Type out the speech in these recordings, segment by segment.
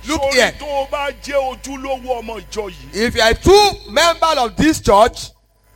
Look sórí here. tó o bá jẹ́ ojúlówó ọmọ ìjọ yìí If you are a true member of this church,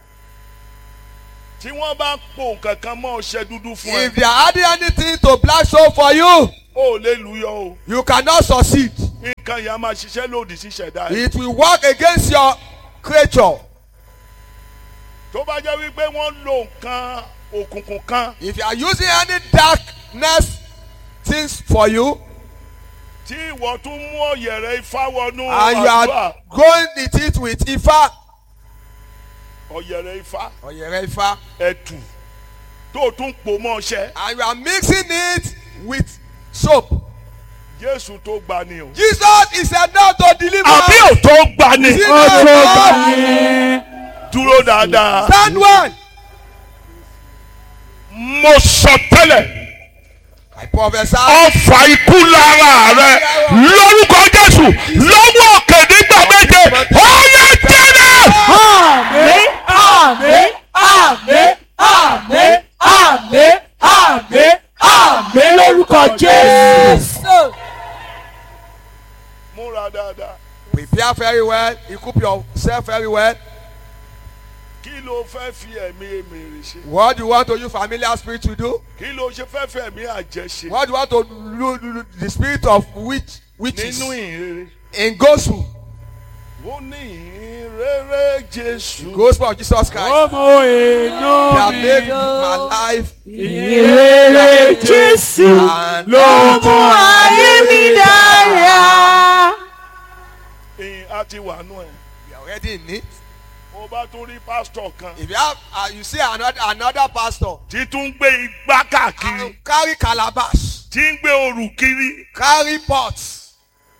tí wọ́n bá po nǹkan kan mọ́ ọṣẹ dúdú fún ẹ if they are adding anything to black soap for you, o ò lè lùyọ o you cannot succeed. nǹkan yẹn á máa ṣiṣẹ́ lòdì sí ṣẹ̀dá ẹ̀. It will work against your creature. tó bá jẹ́ wípé wọ́n lo nǹkan òkùnkùn kan If you are using any darkness things for you tí ìwọ tún mú ọ̀yẹ̀rẹ̀ ifá wọnú and you àdúrà are going with it with Ifa ọ̀yẹ̀rẹ̀ ifá Oyere Ifa ẹ̀tù tó tún pò mọ́ ọṣẹ and you are mixing it with soap. jésù tó gbà ni o. Jesus is enough to deliver. àbí ò tó gbà ni. Jesus Ó tó gbà is ní. dúró dáadáa. Stand one. mo sọ tẹ́lẹ̀ I prophesy. ọfà ikú lára rẹ lórúkọ jésù lọ́wọ́ òkè nígbà méje ọ̀yẹ́ tẹ́lẹ̀. Àmín, àmín, àmín, àmín, àmín, àmín, àmín lórúkọ Jésù. múra dáadáa. Prepare very well. Equip yourself very well. kí ló fẹ́ fi ẹ̀mí èmèrè ṣe. What do you want to use familiar spirit to do? kí ló ṣe fẹ́ fẹ́ ẹ̀mí àjẹ́ ṣe. What do you want to do, do, do the spirit of witch witches nínú ìhìnrere. in gospel? ó ní ìhìnrere jésù. Gospel of Jesus Christ. Ọmọ inú That mi make my life ìrere Jésù and ló mú ayé mi dára. ìhìn á ti wà nù ẹ̀. we are already in it. mo bá tún rí pásítọ̀ kan. If you have, uh, you see another another pastor títún gbé igbá káàkiri. uh, carry calabash, tí ń gbé òrù kiri. carry pots.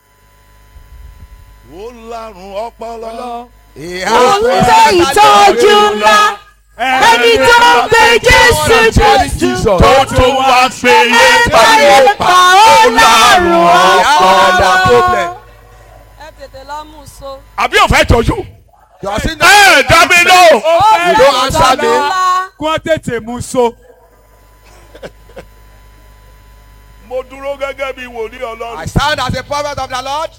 ó lárùn ọpọlọ. He Òun jẹ́ ìtọ́jú ńlá. Ẹni tó ń pe Jésù Jésù tó tún wá gbé yé báyé pa ó lárùn He has ọpọlọ. another problem. ẹ tètè lọ mú un so. àbí ò fẹ́ tọ́jú. You are seeing ẹ that? dá mi lọ. ó You don't answer me. ńlá. Kí wọ́n tètè mú so. mo dúró gẹ́gẹ́ bí wòlíì I ọlọ́run. stand as a prophet of the Lord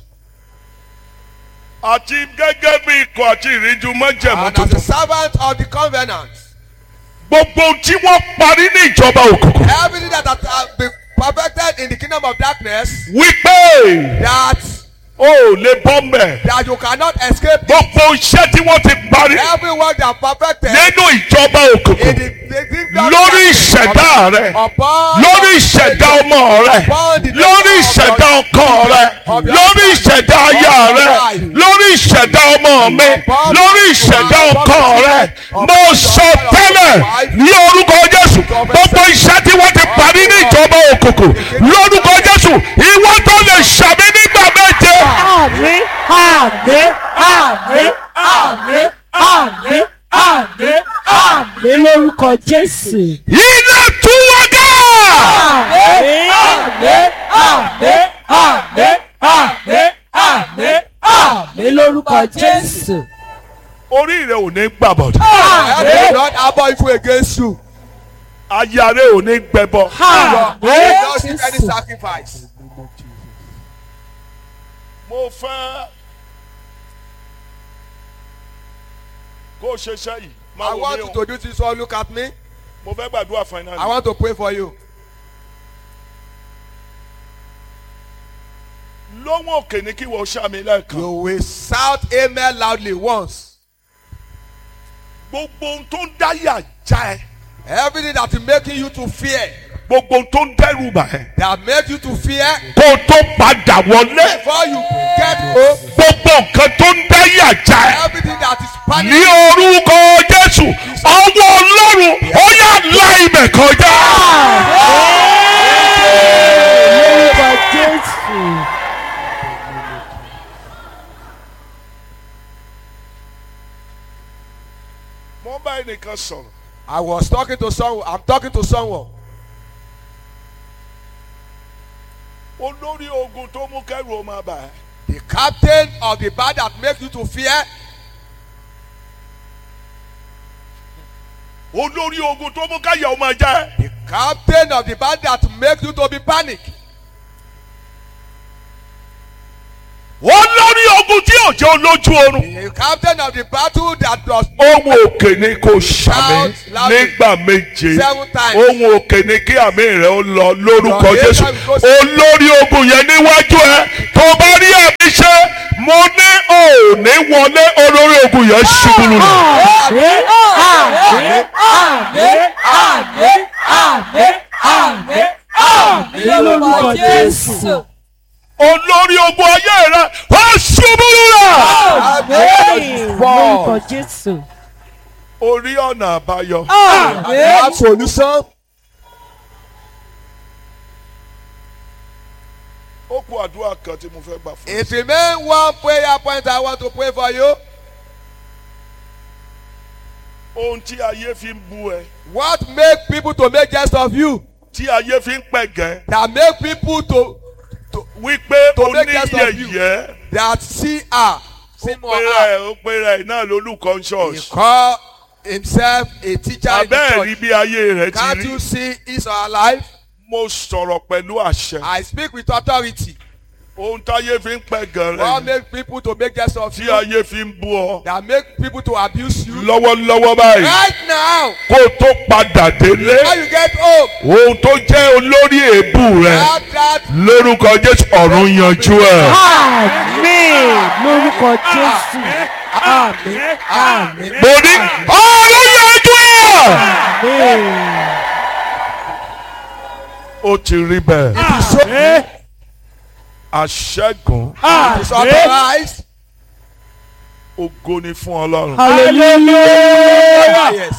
àti gẹ́gẹ́ bí ikọ̀ àti ìríjú mọ́jẹ̀mú and as a tuntun. servant of the covenant. gbogbo tí wọ́n parí ní ìjọba òkùnkùn. Everything that has been perfected in the kingdom of darkness, wípé that o ò lè bọ́ mẹ́. that you cannot escape. gbogbo iṣẹ́ tí wọ́n ti parí Every work that perfected nínú ìjọba in òkùnkùn. the, the kingdom of lórí darkness, ìṣẹ̀dá rẹ̀ upon lórí ìṣẹ̀dá ọmọ rẹ̀ lórí ìṣẹ̀dá ọkọ rẹ̀ lórí ìṣẹ̀dá aya rẹ̀ lórí ìṣẹ̀dá ọmọ mi lórí ìṣẹ̀dá ọkọ rẹ̀ mo sọ tẹ́lẹ̀ ní orúkọ Jésù gbogbo iṣẹ́ tí wọ́n ti parí ní ìjọba òkùnkùn lórúkọ Jésù ìwọ tó lè ṣàmì nígbà méje. Àmín, àmín, àmín, àmín, àmín, àmín, àmín lórúkọ Jésù. iná tú wọn ká. Àmín, àmín, àmín, àmín, àmín, àmín, àmín lórúkọ Jésù. orí rẹ ò ní gbàbọ̀dọ̀ Heaven will not harbor evil against you. aya rẹ ò ní gbẹbọ. You will Àmín, not receive any Jésù. sacrifice. mo fẹ́ kó o ṣe iṣẹ́ yìí máa I wò want mí you o to do this one. Look at me. mo fẹ́ gbàdúrà fún ẹ náà I ni. want to pray for you. lóhùn òkè ní kí wọ́n ṣàmì lẹ́ẹ̀kan. You will shout amen loudly once. gbogbo ohun tó ń dáyà já ẹ Everything that is making you to fear, gbogbo ohun tó ń dẹ́rù bà ẹ that make you to fear, kó o tó padà wọlé before you get home, gbogbo nǹkan tó ń dáyà já ẹ everything that is ní panic, orúkọ Jésù ọwọ́ Ọlọ́run ó yà la ibẹ̀ kọjá. Lórúkọ Jésù. mo bá ẹnìkan sọ̀rọ̀ I was talking to someone. I'm talking to someone. olórí ogun tó mú kẹ́rù ó máa bà ẹ́ The captain of the band that make you to fear, olórí ogun tó mú káyà ó máa já ẹ the captain of the band that make you to be panic. ò jẹ́ olójú oorun. The captain of the battle that does ohun òkè ni kò ṣàmì Shout loudly. nígbà méje Seven times. ohun òkè ni kí àmì rẹ ó lọ lórúkọ Your jésù amen goes- olórí ogun yẹn níwájú ẹ tó bá rí àmì ṣe mo ní òní wọlé olórí ogun yẹn ṣubú lulẹ̀. Àmín, àmín, àmín, àmín, àmín, àmín, àmín lórúkọ Jésù. olórí ogun ayé rẹ ó ṣubú lulẹ̀. Àmín lórúkọ Jésù. orí ọ̀nà àbáyọ. have solution. ó kú àdúrà kan tí mo fẹ́ gbà fún It remain one prayer point I want to pray for you. ohun tí ayé fi ń bú ẹ What make people to make jest of you? tí ayé fi ń pẹ̀gẹ́ That make people to to wípé To make jest of oníyẹ̀yẹ́. that see her, see ó more pera her. ẹ̀ ó pera ẹ̀ náà lolúkọ He ṣọ́ọ̀ṣì. call himself a teacher in the abẹ́ẹ̀ rí church. bí ayé rẹ̀ ti Can't rí. you see his or her life? mo sọ̀rọ̀ pẹ̀lú àṣẹ. I speak with authority. ohun táyé fi ń pẹ̀ gan What rẹ̀ make people to make jest of tí you? ayé fi ń bú ọ. That make people to abuse you? lọ́wọ́lọ́wọ́ báyìí Right now, kó o tó padà délé how you get home? ohun tó jẹ́ olórí èébú rẹ̀ Have that lórúkọ jésù ọ̀run yanjú ẹ̀. Àmín lórúkọ Jésù. Àmín, àmín, mo ní ọ̀run yanjú ẹ̀. àmín. ó ti rí bẹ́ẹ̀. Àmín. àṣẹ́gun is authorized. ògo ni fún ọlọ́run. Hallelujah. Yes.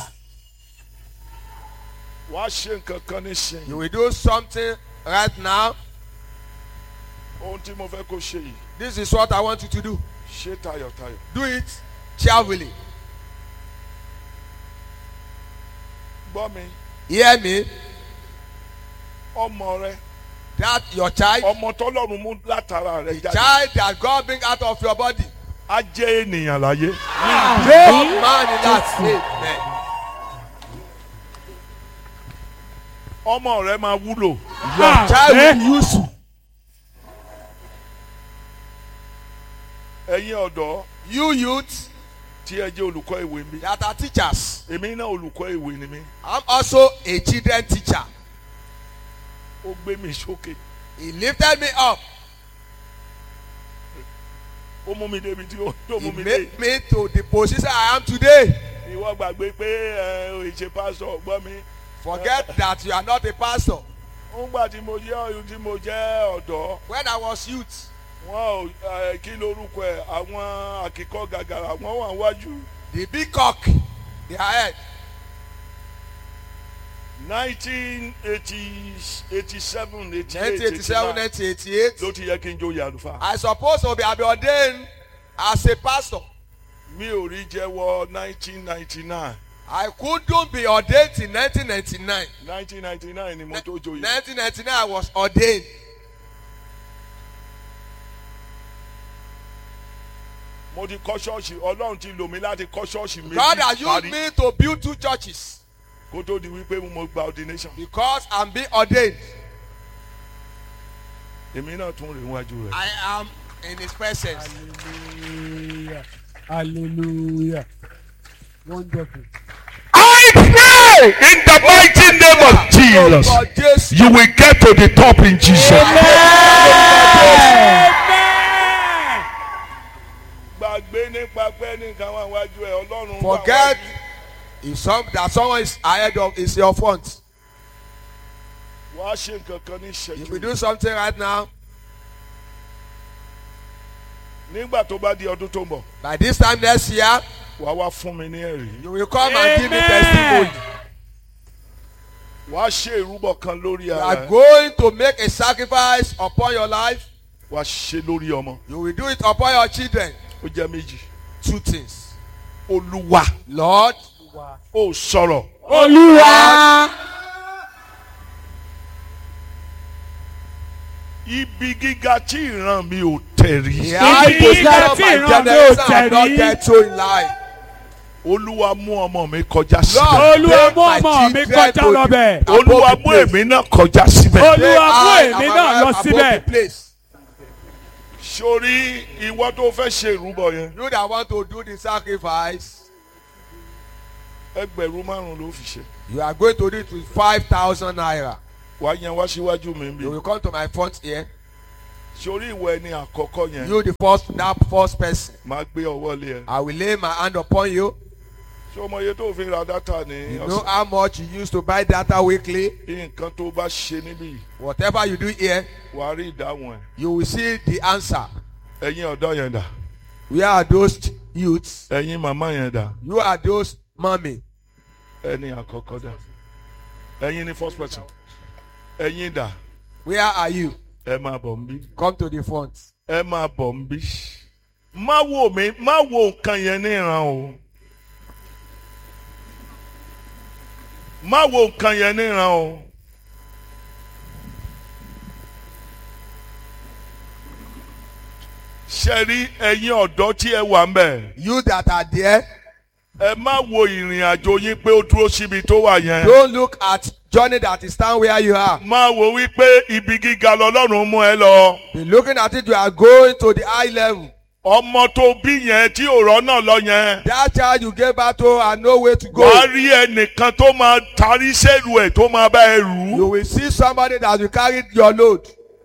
wàá ṣe nǹkan kan nísìnyí. You will do something right now. ohun tí mo fẹ́ kó ṣe yìí This is what I want you to do. ṣe tayọ̀tayọ̀. Do it cheerfully. gbọ́ mi Hear me. ọmọ rẹ That your child, ọmọ tọ́lọ́run mú látara rẹ the jáde child that God bring out of your body, á jẹ́ ènìyàn láyé. Àmín. man in that Amen. ọmọ rẹ máa wúlò. Your child will use you. ẹ̀yin ọ̀dọ́ You youth tí ẹ jẹ́ olùkọ́ ìwé mi. that are teachers. èmi náà olùkọ́ ìwé ni mí. I'm also a children teacher. ó gbé mi sókè. He lifted me up. ó mú mi débi tí ó tó He mú mi dé. made me to the position I am today. ìwọ gbàgbé pé ẹ ò ṣe pásọ gbọ́ mi. Forget that you are not a pastor. nígbà tí mo jẹ́ ọ̀yún tí mo jẹ́ ọ̀dọ́ When I was youth, wọn ò ẹ, kí lorúkọ ẹ̀ àwọn àkíkọ́ gàgàrà wọ́n wà wájú. the big cock, they are head. nineteen eighty eighty seven eighty eight 1987, 1988. ló ti yẹ kí n joyè àlùfáà. I suppose to be be ordained as a pastor. mi ò rí jẹ́wọ́ nineteen ninety nine I couldn't be ordained in 1999. nineteen ninety nine ni mo tó joyè. 1999, I was ordained. mo ti kọ́ ṣọ́ọ̀ṣì ọlọ́run ti lò mí láti kọ́ ṣọ́ọ̀ṣì méjì God has used parí me to build two churches kó tó di wípé mo gba ordination. because I'm being ordained. èmi náà tún rè wájú rẹ̀. I am in His presence. Hallelujah. Hallelujah. Wonderful. I pray in the mighty name of Jesus Lord Jesus. you will get to the top in Jesus. gbàgbé nípa pé nìkan wà wájú ẹ ọlọ́run wà Forget wájú. if some, that someone is ahead of is your front. wàá ṣe nǹkan kan ní If we ìṣẹ́jú. do something right now, nígbà tó bá di ọdún tó ń bọ̀ by this time next year, wàá wá fún mi ní ẹ̀rí. you will come and give me Amen. testimony. wàá ṣe ìrúbọ kan lórí You ara are ẹ. going to make a sacrifice upon your life. wàá ṣe lórí ọmọ. You will do it upon your children. ó jẹ́ méjì. Two things. olúwa Lord, ó sọ̀rọ̀. Olúwa. ibi gíga tí ìran mi ò tẹ̀ rí. the high Ibi position gíga of tí my ìran mi ò generation have not tẹ̀rí. get to in life. olúwa mú ọmọ mi kọjá síbẹ̀. Lord, Olúwa take mú my ọmọ mi children kọjá to the- lọ́bẹ̀. above olúwa the mú place. èmi náà kọjá síbẹ̀. Olúwa Take mú I èmi and my náà lọ wife above síbẹ̀. the place. sórí ìwọ tó fẹ́ ṣe ìrúbọ yẹn You that want to do the sacrifice, ẹgbẹ̀rún márùn ló fi ṣe you are going to do it with 5,000 naira. wàá yan wá síwájú mi bí You will come to my front here. sórí ìwọ ẹni àkọ́kọ́ yẹn You, the first, that first person. máa gbé ọwọ́ lé ẹ I will lay my hand upon you. ṣé o mọ iye tó fi ra dátà ní You know ọ̀sẹ̀ how much you use to buy data weekly. nǹkan tó bá ṣe níbí Whatever you do here, wàá rí ìdáhùn ẹ̀ you will see the answer. ẹ̀yin ọ̀dọ́ yẹn dà We are those youths. ẹ̀yin màmá yẹn dà You are those mommy. ẹni àkọ́kọ́ dà ẹ̀yin ní first person ẹ̀yin dà Where are you? ẹ máa bọ̀ ń bí Come to the front. ẹ máa bọ̀ ń bí má wo mi má wo nǹkan yẹn ní ìran o má wo nǹkan yẹn ní ìran o ṣe rí ẹ̀yin ọ̀dọ́ tí ẹ wà ń bẹ̀ You that are there, ẹ má wo ìrìn àjò yín pé ó dúró síbi tó wà yẹn don't look at journey that is stand where you are. má wo wípé ibi gíga lọ́lọ́run mú ẹ lọ Be looking at it, you are going to the high level. ọmọ tó bí yẹn tí òrọ́ náà lọ yẹn. That child you gave birth to and no way to go. wàá rí ẹnìkan tó máa tarí sẹ́rù ẹ̀ tó máa bá ẹ rù You ú. will see somebody that will carry your load.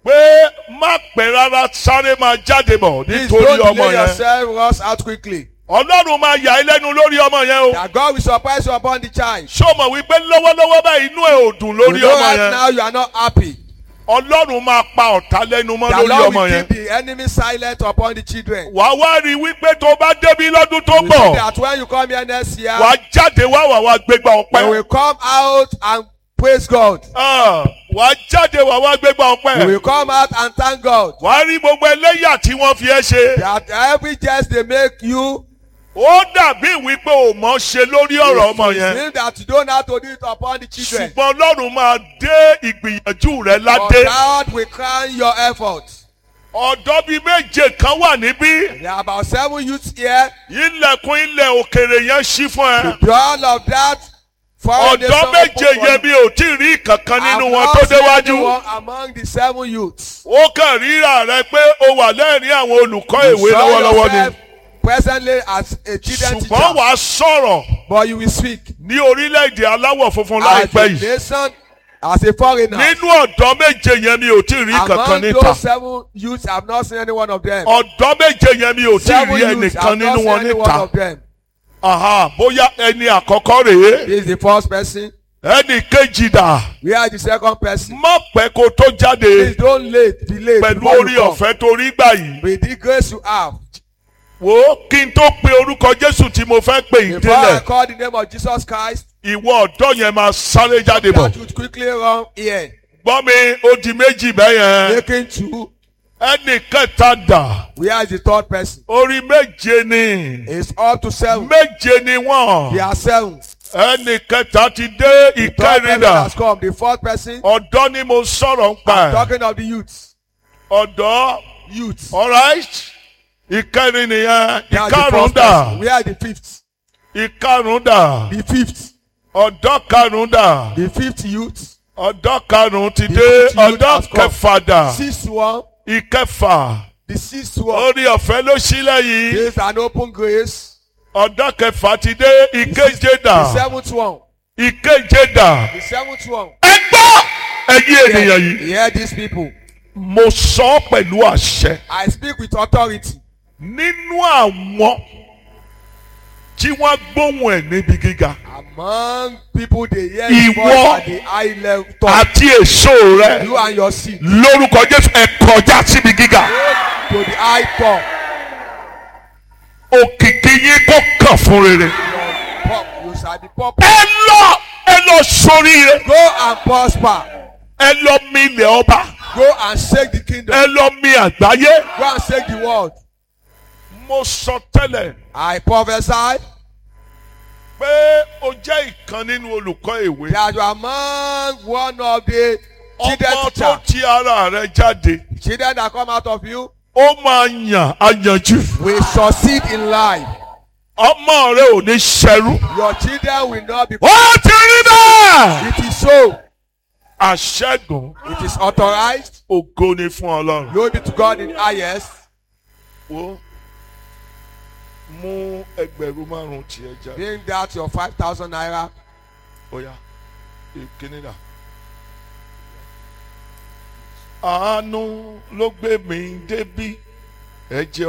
pé má pẹ́ rárá sáré máa jáde bọ̀ Please nítorí don't ọmọ delay yẹn. yourself, rush out quickly. ọlọ́run máa yà ẹ́ lẹ́nu lórí ọmọ yẹn o. That God will surprise you upon the child. ṣó mọ̀ wípé lọ́wọ́lọ́wọ́ báyìí inú ẹ̀ ò dùn You lórí know ọmọ right yẹn. now you are not happy. ọlọ́run máa pa ọ̀tá lẹ́nu mọ́ The lórí Lord ọmọ will yẹn. keep the enemy silent upon the children. wàá wá rí i wípé tó bá débi lọ́dún tó You see bọ̀ that when you come here next year, wàá jáde wá wà wá gbégbá you ọpẹ́. will come out and praise God. Ah, wàá jáde wà wá gbégbá You ọpẹ́. will come out and thank God. wàá rí gbogbo ẹlẹ́yà tí wọ́n fi ẹ́ ṣe. That every jest they make you, ó dàbí wípé ò mọ̀ ṣe lórí ọ̀rọ̀ ọmọ it yẹn means that you don't have to do it upon the children. ṣùgbọ́n ọlọ́run máa dé ìgbìyànjú rẹ But ládé God will crown your efforts. ọ̀dọ́ bíi méje kan wà níbí There are about seven youths here. ilẹ̀kùn ilẹ̀ òkèrè yẹn ṣí fún ẹ The door of that foreign ọ̀dọ́ nation méje open for yẹn you. mi ò tí ì rí kankan nínú I've wọn not tó seen déwájú anyone among the seven youths. ó kàn ríra rẹ pé o wà lẹ́rìn àwọn olùkọ́ You ìwé saw lọ́wọ́lọ́wọ́ ni yourself presently as a children ṣùgbọ́n teacher. wàá sọ̀rọ̀ But you will speak ní orílẹ̀-èdè aláwọ̀ funfun as láìpẹ́ a yìí nation, as a foreigner. nínú ọ̀dọ́ méje yẹn mi ò tí ì rí kankan Among níta. those seven youths, I have not seen any one of them. ọ̀dọ́ méje yẹn mi ò tí ì Seven rí youths, I ẹnìkan have not nínú seen wọn any one níta of them. Aha, bóyá ẹni àkọ́kọ́ rèé This is the first person. ẹnì kejì dà Where is the second person? má pẹ́ kó tó jáde Please don't late, delay pẹ̀lú before orí you come. ọ̀fẹ́ tó rí gbà yìí With the grace you have. wo kí n tó pe orúkọ Jésù tí mo fẹ́ pè yín Before I délẹ̀ call the name of Jesus Christ, ìwọ ọ̀dọ́ yẹn máa sáré jáde bọ̀ that should quickly run here. gbọ́ mi ó di méjì bẹ́yẹn Making two. ẹnì kẹta dà Where is the third person? orí méje ni It's up to seven. méje ni wọ́n There are seven. ẹnì kẹta ti dé The third ìkẹrin person dà has come. The fourth person, ọ̀dọ́ ni mo sọ̀rọ̀ ń pa I'm ẹ̀ talking of the youths. ọ̀dọ́ Youths. alright ìkẹrin nìyẹn That's the ìkarùn first dà person. Where is the fifth? ìkarùn dà The fifth. ọ̀dọ́ karùn dà The fifth youth. ọ̀dọ́ karùn ti The dé fifth youth ọ̀dọ́ has come. kẹfà dà Sixth one. ìkẹfà The sixth one. orí ọ̀fẹ́ ló sílẹ̀ yìí This is an open grace. ọ̀dọ́ kẹfà ti dé ìkeje dà The seventh one. ìkeje dà The seventh one. ẹ gbọ́ ẹ̀yin ènìyàn yìí Hear these people. mo sọ ọ́ pẹ̀lú àṣẹ I speak with authority. nínú àwọn tí wọ́n gbóhùn ẹ̀ níbi gíga Among people they hear Ìwọ his voice at the high level top. àti èso rẹ You and your seed. lórúkọ Jésù ẹ kọjá síbi gíga To the high top. òkìkí yín kó kàn fún rere Pop. You shall be pop. ẹ lọ ẹ lọ sóríire Go and prosper. ẹ lọ mi ilẹ̀ ọba Go and shake the kingdom. ẹ lọ mi àgbáyé Go and shake the world. mo sọ tẹ́lẹ̀ I prophesy pé o jẹ́ ìkan nínú olùkọ́ ìwé that you are among one of the children ọmọ tó teacher. ti ara rẹ jáde Children that come out of you ó máa yàn àyànjú will succeed in life. ọmọ rẹ ò ní ṣẹrú. Your children will not be. ó ti rí bẹ́ẹ̀. It is so. àṣẹ́gun It is authorized. ògo ni fún ọlọ́run. Glory be to God in highest. wo mú ẹgbẹ̀rún márùn tiẹ̀ jáde. Bring that your five thousand naira. Oya, ìkíní dà. Àánú ló gbé mi débí. Ẹ jẹ́